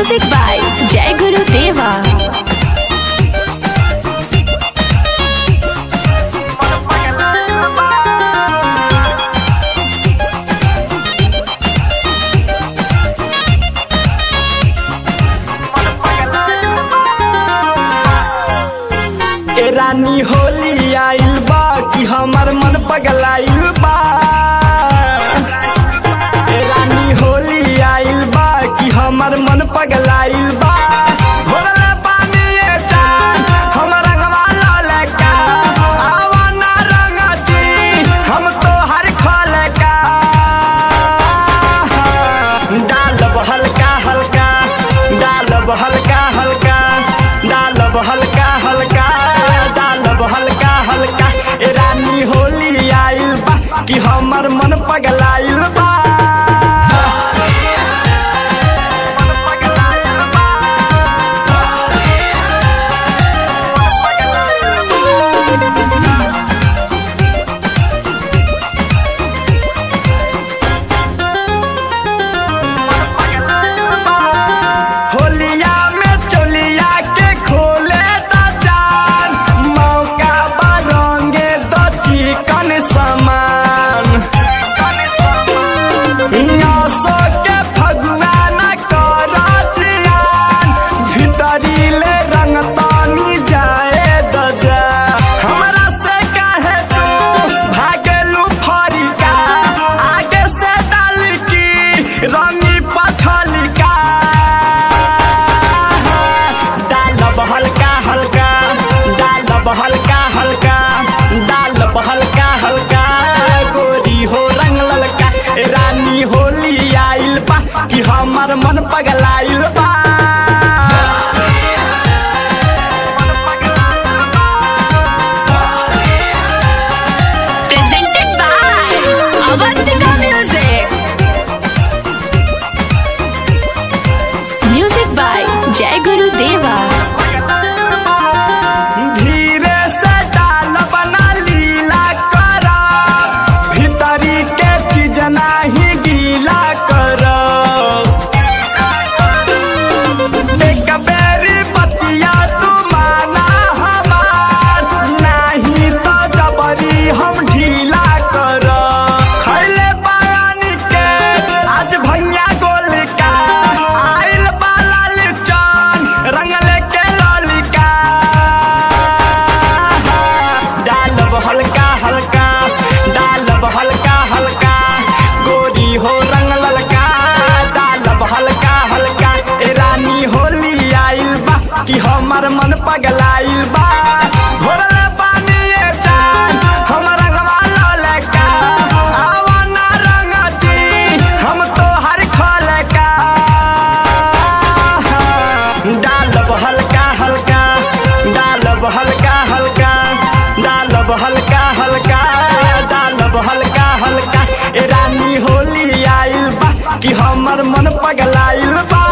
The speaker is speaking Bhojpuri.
Music by Jai Guru Deva. ए रानी होली आइल बा कि हमर मन पगलाइल बा ए रानी होली आइल बा कि हमर मन पगलाइल बा भोरले पानी ए चान हमर रंगवा ललका आवा ना रंगती हम तो हर खलका डालब हल्का हल्का डालब हल्का हल्का डालब हल्का हल्का डालब हल्का हल्का ए रानी होली आइल बा कि हमर मन पगलाइल बा होलिया में चोलिया के खोले दा जान मौका बरंगे दो चिकन समान नसो के फगुआ न कर जियान भीतरी ले रंग तानी जाए दजा हमरा से काहे तू भागेलू फरिका आगे से डाल की रंगी पछलिका डालब हल्का हल्का डालब हल्का हल्का डालब हल्का हल्का गोरी हो रंग ललका ए रानी होली आइल बा कि हमर मन पगलाइल बा Presented by Avantika Music. Music by Jai Guru Deva. धीरे से डाल बना लीला कर भीतरी के चीज नाही गीला कर एक बेरी बतिया तू माना हमार नाही तो जबरी हम ढीला कर खैले बयानी के आज भैया गोल का आइल बाला लिचन रंगले के ललिका डालब हल्का हल्का डालब हल्का हल्का गोरी हो रंग ललका डालब हल्का हल्का ए रानी होली आइल बा कि हमर मन पगलाइल बा भोरले पानी ए चान हमर रंगवा ललका आवा ना रंगती हम तो हर खलका डालब हल्का हल्का डालब हल्का हल्का डालब हल्का हल्का डालब हल्का हल्का ए रानी होली आइल बा कि हमर मन पगलाइल बा